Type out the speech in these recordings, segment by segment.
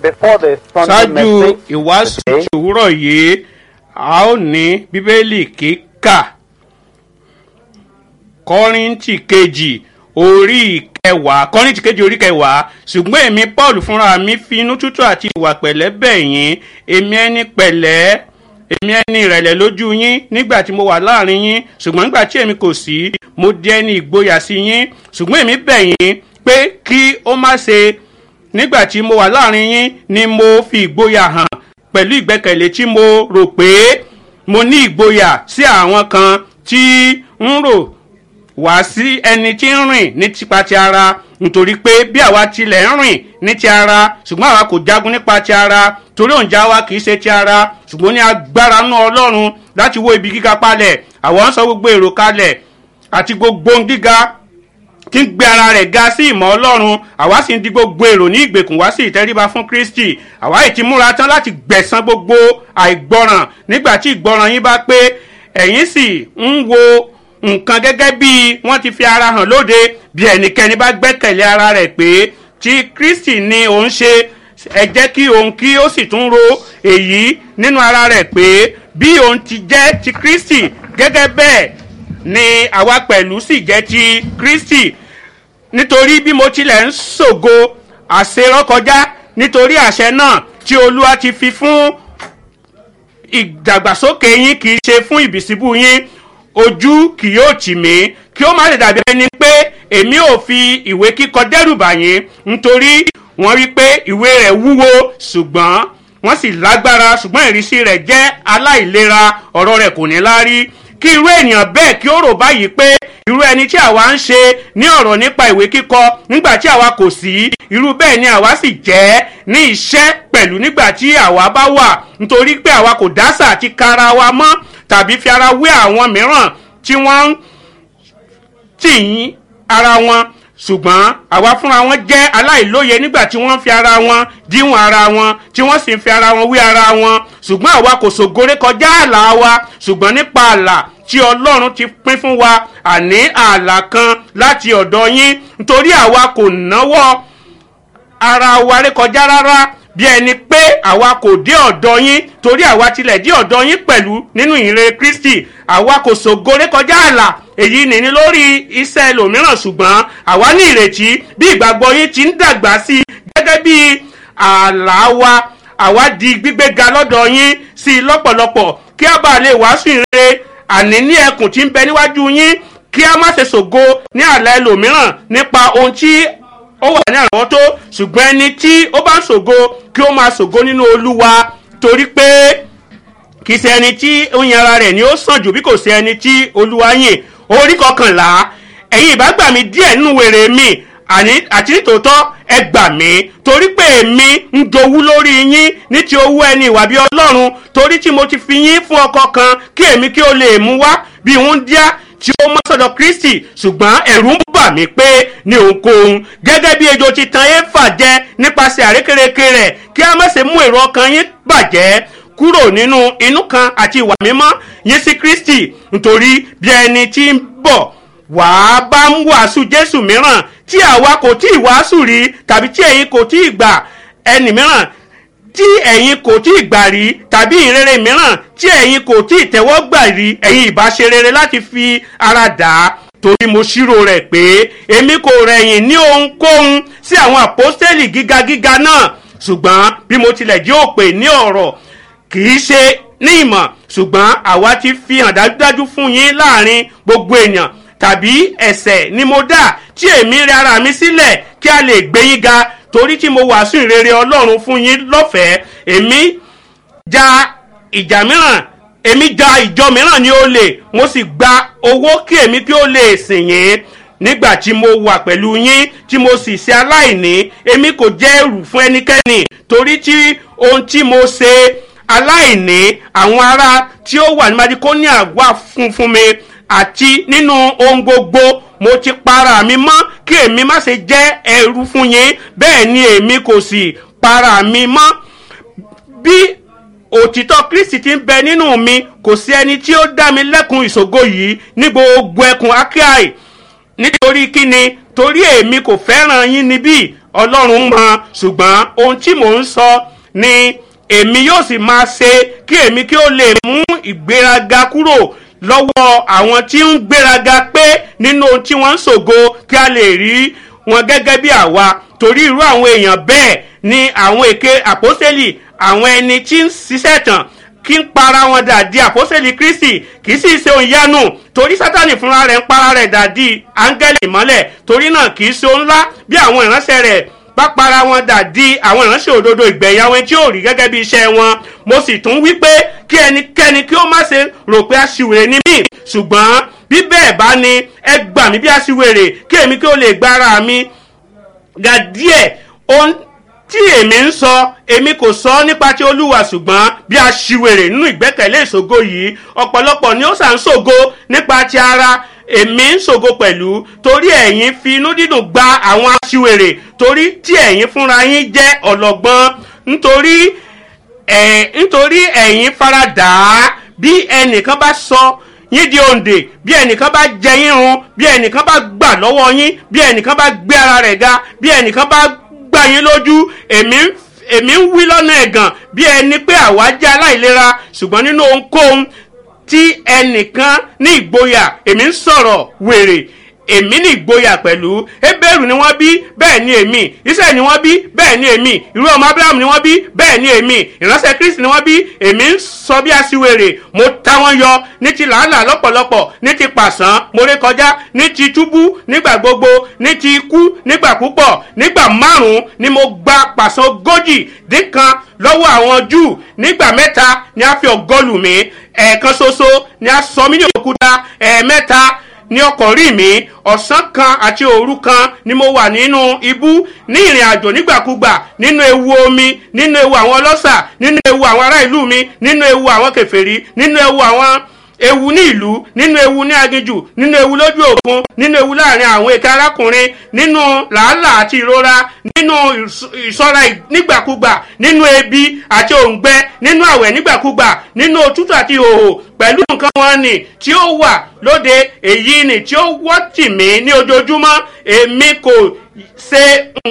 before the Sunday ṣáájú message ìwàásù today, ti òwúrọ̀ yìí a ó ní bíbélì kíkà kọ́ríntì kejì orí kẹwàá kọ́ríntì kejì orí kẹwàá ṣùgbọ́n èmi paul fúnra mi fi inú tútù àti ìwà pẹ̀lẹ́ bẹ̀ yín èmi ẹni pẹ̀lẹ́ èmi ẹni ìrẹ̀lẹ̀ lójú yín nígbà tí mo wà láàrin yín ṣùgbọ́n nígbà tí èmi kò sí mo di ẹni ìgboyà sí yín ṣùgbọ́n èmi bẹ̀ yín pé kí ó má ṣe nígbà tí mo wà láàrin yín ni mo fi ìgboyà hàn pẹ̀lú ìgbẹ́kẹ̀lé tí mo rò pé mo ní ìgboyà sí àwọn kan tí ń rò wá sí ẹni tí ń rìn ní tipa ti ara nítorí pé bí àwa tilẹ̀ ń rìn ní ti ara ṣùgbọ́n àwa kò jagun nípa ti ara torí òǹjà wa kì í ṣe ti ara ṣùgbọ́n ní agbára náà ọlọ́run láti wó ibi gíga palẹ̀ àwọn ń sọ gbogbo èrò kalẹ̀ àti gbogbo ohun gíga tí ń gbé ara rẹ̀ ga sí ìmọ̀ ọlọ́run àwa sì ń di gbogbo èrò ní ìgbèkùn wá sí ìtẹríba fún kristi àwa yìí ti múra tán láti gbẹ̀san gbogbo àìgbọràn nígbà tí ìgbọràn yín bá pé ẹ̀yin sì ń wo nǹkan gẹ́gẹ́ bí wọ́n ti fi ara hàn lóde bí ẹnikẹ́ni bá gbẹ́kẹ̀lé ara rẹ̀ pé tí kristi ni òun ṣe ẹ jẹ́ kí òun kí ó sì tún ro èyí nínú ara rẹ̀ pé bí òun ti jẹ́ ti kristi gẹ́gẹ́ bẹ́ẹ̀ ni àwa pẹ̀lú sì jẹ́ ti kristi nítorí bí mo tilẹ̀ ń ṣògo àṣerọ́kọjá nítorí àṣẹ náà tí olúwa ti fi fún ìdàgbàsókè yín kì í ṣe fún ìbísíbù yín ojú kì yóò tì mí kí ó má lè dàbí ẹni pé èmi ò fi ìwé kíkọ dẹ́rùbà yín nítorí wọ́n rí pé ìwé rẹ̀ wúwo ṣùgbọ́n wọ́n sì lágbára ṣùgbọ́n ìrísí rẹ̀ jẹ́ aláìlera ọ̀rọ̀ rẹ̀ kò ní láárí kí irú ènìyàn bẹ́ẹ̀ kí ó rò báyìí pé irú ẹni tí àwa ń ṣe ní ọ̀rọ̀ nípa ìwé kíkọ nígbà tí àwa kò sí irú bẹ́ẹ̀ ni àwa sì jẹ́ ní iṣẹ́ pẹ̀lú nígbà tí àwa bá wà nítorí pé àwa kò dásà àti kara wa mọ́ tàbí fi ara wé àwọn mìíràn tí wọ́n ń tì yín ara wọn ṣùgbọ́n àwa fúnra wọn jẹ́ aláìlóye nígbà tí wọ́n fi ara wọn díwọ̀n ara wọn tí wọ́n sì ń fi ara wọn wé ara wọn ṣùgbọ́n àwa kò ṣògore kọjá ààlà wa ṣùgbọ́n nípa ààlà tí ọlọ́run ti pín fún wa àní ààlà kan láti ọ̀dọ̀ yín nítorí àwa kò náwó ara wa rékọjá rárá bí ẹni pé àwa kò dé ọ̀dọ̀ yín torí àwa tilẹ̀ dé ọ̀dọ̀ yín pẹ̀lú nínú ìrere kristi àwa kò ṣògo rékọjá ààlà èyí nìní lórí iṣẹ́ ẹlòmíràn ṣùgbọ́n àwa ní ìrètí bí ìgbàgbọ́ yín ti ń dàgbà sí i gẹ́gẹ́ bí ààlà wa àwa di gbígbéga lọ́dọ̀ yín sí i lọ́pọ̀lọpọ̀ kí a bá lè wàásù ìrere àní ní ẹkùn tí ń bẹ níwájú yín kí a má ṣe ṣògo ní ààlà ẹlòmíràn nípa ohun tí ó wà ní àrọ́wọ́tó ṣùgbọ́n ẹni tí ó bá ń ṣògo kí ó máa ṣògo nínú olúwa torí pé kì í ṣe ẹni tí ó yin ara rẹ̀ ni ó sàn jù bí kò ṣe ẹni tí olúwa yìn orí kọkànlá ẹ̀yin ìbá gbà mí díẹ̀ nínú wèrè mi àní àti nítòótọ́ ẹ gbà mí torí pé èmi ń jowú lórí yín ní ti owó ẹni ìwà bí ọlọ́run torí tí mo ti fi yín fún ọkọ kan kí èmi kí ó lè mú wá bí wọ́n díá tí ó mọ́ sọ́dọ̀ kristi ṣùgbọ́n ẹ̀rù ń bà mí pé ní ohunkóhun gẹ́gẹ́ bí ejò ti tan éfà jẹ nípasẹ̀ àrékérekè rẹ̀ kí a má ṣe mú èrò ọkàn yín bàjẹ́ kúrò nínú inú kan àti ìwà mímọ́ yín sí kristi nítorí bí ẹni tí ń bọ̀ wàá bá ń wàásù jésù mìíràn tí àwa kò tí ì wàásù rí tàbí tí ẹ̀yin kò tí ì gbà ẹnì mìíràn tí ẹ̀yin kò tí ì gbà rí tàbí ìrere mìíràn tí ẹ̀yin kò tí ì tẹ́wọ́ gbà rí ẹ̀yin ìbá ṣe rere láti fi ara dà á torí mo ṣírò rẹ̀ pé èmi kò rẹ̀yìn ní ohunkóhun sí àwọn àpọ́stẹ́lì gíga gíga náà ṣùgbọ́n bí mo tilẹ̀ jẹ́ òpè ní ọ̀rọ̀ kì í ṣe ní ìmọ̀ ṣùgbọ́n àwa ti fi hàn dájúdájú fún yín láàrin gbogbo èèyàn tàbí ẹ̀sẹ̀ ni mo dà tí èmi rẹ ara mi sílẹ̀ kí a lè gbé yín ga torí tí mo wàásù ìrere ọlọ́run fún yín lọ́fẹ̀ẹ́ èmi ja ìjà mìíràn èmi ja ìjọ mìíràn ní olè mo sì gba owó kí èmi kí ó lè sìn yín nígbà tí mo wà pẹ̀lú yín tí mo sì ṣe aláìní èmi kò jẹ́ ẹrù fún ẹnikẹ́ni torí tí ohun tí mo ṣe aláìní àwọn ará tí ó wà ní madikonia wà fún fún mi àti nínú ohun gbogbo mo ti para mi mọ́ kí èmi má ṣe jẹ́ ẹrú fún yín bẹ́ẹ̀ ni èmi kò sì para mi mọ́ bí òtítọ́ kristi ti ń bẹ nínú mi kò sí ẹni tí ó dá mi lẹ́kun ìṣògo yìí ní gbogbo ẹkùn akai nítorí kíni torí èmi kò fẹ́ràn yín níbí ọlọ́run mọ ṣùgbọ́n ohun tí mò ń sọ ni èmi yóò sì máa ṣe kí èmi kí ó lè mú ìgbéraga kúrò lọ́wọ́ àwọn tí ń gbéraga pé nínú ohun tí wọ́n ń ṣògo kí a lè rí wọn gẹ́gẹ́ bí àwa torí irú àwọn èèyàn bẹ́ẹ̀ ni àwọn èké àpọ́sẹ́lì àwọn ẹni tí ń ṣiṣẹ́ tàn kí ń para wọn dà di àpọ́sẹ̀lì kristi kì í sì ṣe ohun ìyanu torí sátani fúnra rẹ̀ ń para rẹ̀ dà di áńgẹ́lì ìmọ́lẹ̀ torí náà kì í ṣe ohun ńlá bí àwọn ìránṣẹ́ rẹ̀ bá para wọn dà di àwọn ìránṣẹ́ òdodo ìgbẹ̀yà wọn tí ò rí gẹ́gẹ́ bí iṣẹ́ wọn mo sì tún wí pé kí ẹnikẹ́ni kí ó má ṣe rò pé aṣiwèrè ni mí ṣùgbọ́n bí bẹ́ẹ̀ bá ní ẹ gbà mí bí aṣiwèrè kí èmi kí ó lè gba ara mi ga díẹ̀ ohun tí èmi ń sọ èmi kò sọ nípa ti olúwa ṣùgbọ́n bí a ṣiwèrè nínú ìgbẹ́kẹ̀lé ìṣògo yìí ọ̀pọ̀lọpọ̀ ni ó sàn ń ṣògo nípa ti ara èmi ń ṣògo pẹ̀lú torí ẹ̀yin fi inú dídùn gba àwọn aṣiwèrè torí tí ẹ̀yin fúnra yín jẹ́ ọlọ́gbọ́n nítorí ẹ̀ nítorí ẹ̀yin faradà á bí ẹnìkan bá sọ yín di òǹdè bí ẹnìkan bá jẹ yín run bí ẹnìkan bá gbà lọ́wọ́ yín bí ẹnìkan bá gbé ara rẹ̀ ga bí ẹnìkan bá gbà yín lójú èmi ń èmi ń wí lọ́nà ẹ̀gàn bí ẹni pé àwa jẹ́ aláìlera ṣùgbọ́n nínú ohunkóhun tí ẹnìkan ní ìgboyà èmi ń sọ̀rọ̀ wèrè èmi ní ìgboyà pẹ̀lú ebéèrú ni wọ́n bí bẹ́ẹ̀ ni èmi iṣẹ́ ni wọ́n bí bẹ́ẹ̀ ni èmi irú ọmọ abraham ni wọ́n bí bẹ́ẹ̀ ni èmi ìránṣẹ́ kristi ni wọ́n bí èmi ń sọ bí aṣiwèrè mo ta wọ́n yọ ní ti làálàá lọ́pọ̀lọpọ̀ ní ti pàṣán mo ré kọjá ní ti túbú nígbà gbogbo ní ti ikú nígbà púpọ̀ nígbà márùn-ún ni mo gba pàṣán ogójì dín kan lọ́wọ́ àwọn júù nígbà mẹ́ta ni a fi ọ̀gọ́lù mi ẹ̀ẹ̀kan ṣoṣo ni a sọ mí ní òkúta ẹ̀ẹ̀mẹ́ta ní ọkọ̀ rí mi ọ̀sán kan àti òru kan ni mo wà nínú ibú ní ìrìn àjò nígbàkúgbà nínú ewu omi nínú ewu àwọn ọlọ́ṣà nínú ewu àwọn ará ìlú mi nínú ewu àwọn kẹfẹ́rí nínú ewu àwọn ewu ní ìlú nínú ewu ní aginjù nínú ewu lójú òkun nínú ewu láàrin àwọn èké arákùnrin nínú làálàá àti ìrora nínú ìṣọ́ra nígbàkúgbà nínú ebi àti òǹgbẹ nínú àwẹ̀ nígbàkúgbà nínú òtútù àti ìhòhò pẹ̀lú nǹkan wọn ni tí ó wà lóde èyí ni tí ó wọ́ tì mí ní ojoojúmọ́ èmi kò ṣe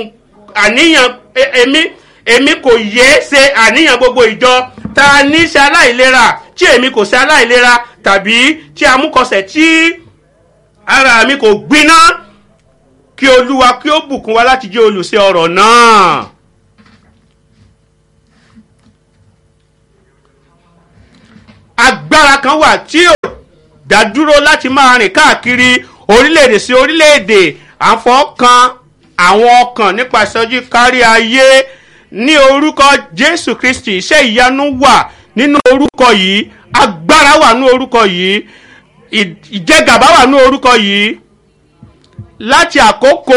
àníyàn èmi èmi kò yé ṣe àníyàn gbogbo ìjọ ta ní ṣe aláìlera tí èmi kò ṣe aláìlera tàbí tí amúkọsẹ̀ tí ara mi kò gbiná kí olúwa kí ó bùkún wa láti jẹ́ olùṣe ọ̀rọ̀ náà. agbára kan wà tí ò dádúró láti máa rìn káàkiri orílẹ̀-èdè sí orílẹ̀-èdè àfọkàn àwọn ọkàn nípasẹ̀ ojú kárí ayé ní orúkọ jésù kristi iṣẹ́ ìyanu wà nínú orúkọ yìí agbára wà nínú orúkọ yìí ìjẹgàba wà nínú orúkọ yìí láti àkókò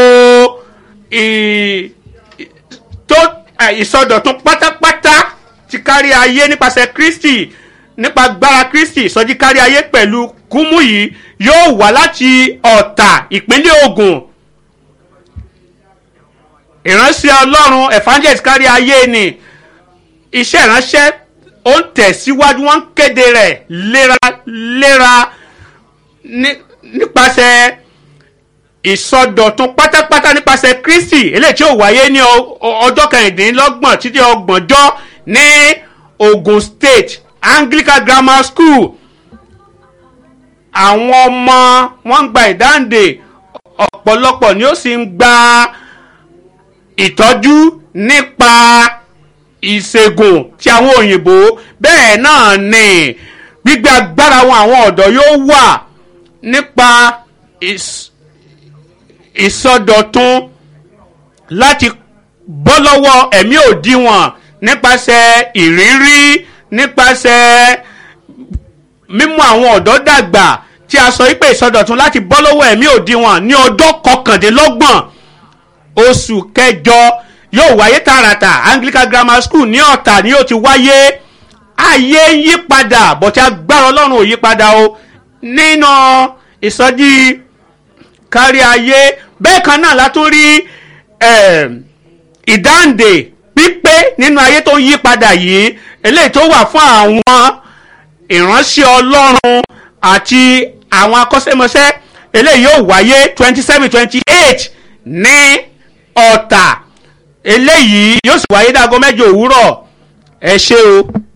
tó ìsọdọ̀tun pátápátá ti kárí ayé nípasẹ̀ kristi nípa agbára kristi ìsọjí kárí ayé pẹ̀lú kúmú yìí yóò wá láti ọ̀tà ìpínlẹ̀ ogun ìránṣẹ́ ọlọ́run evangelist kárí ayé ni iṣẹ́ ìránṣẹ́ ó ń tẹ̀síwájú wọ́n ń kéde rẹ̀ léraléra nípasẹ̀ ìsọdọ̀tun pátápátá nípasẹ̀ kristi eléyìí tí ó wáyé ní ọjọ́ kẹrìndínlọ́gbọ̀n títí ọgbọ̀njọ́ ní ogun state anglican grammar school àwọn ọmọ wọn ń gba ìdáǹdè ọ̀pọ̀lọpọ̀ ni ó sì ń gba ìtọ́jú nípa ìṣègùn ti àwọn òyìnbó bẹ́ẹ̀ náà ni gbígbé agbára wọn àwọn ọ̀dọ́ yóò wà nípa ìsọdọ̀tun láti bọ́ lọ́wọ́ ẹ̀mí òdiwọ̀n nípasẹ̀ ìrírí nípasẹ̀ mímú àwọn ọ̀dọ́ dàgbà tí a sọ wípé ìsọdọ̀tun láti bọ́ lọ́wọ́ ẹ̀mí òdiwọ̀n ní ọjọ́ kọkàndínlọ́gbọ̀n oṣù kẹjọ yóò wáyé tààràtà anglican grammar school ní ọ̀tà ni yóò ti wáyé ayé ń yí padà bọ̀tí agbára ọlọ́run ò yí padà o nínú ìsọjí kárí ayé bẹ́ẹ̀ kan náà la tún rí ìdáǹdè pípé nínú ayé tó ń yí padà yìí eléyìí tó wà fún àwọn ìránṣẹ́ ọlọ́run àti àwọn akọ́ṣẹ́mọṣẹ́ eléyìí yóò wáyé twenty seven twenty eight ní ọ̀tà eléyìí yóò sì wáyé dáago mẹ́jọ òwúrọ̀ ẹ ṣé o.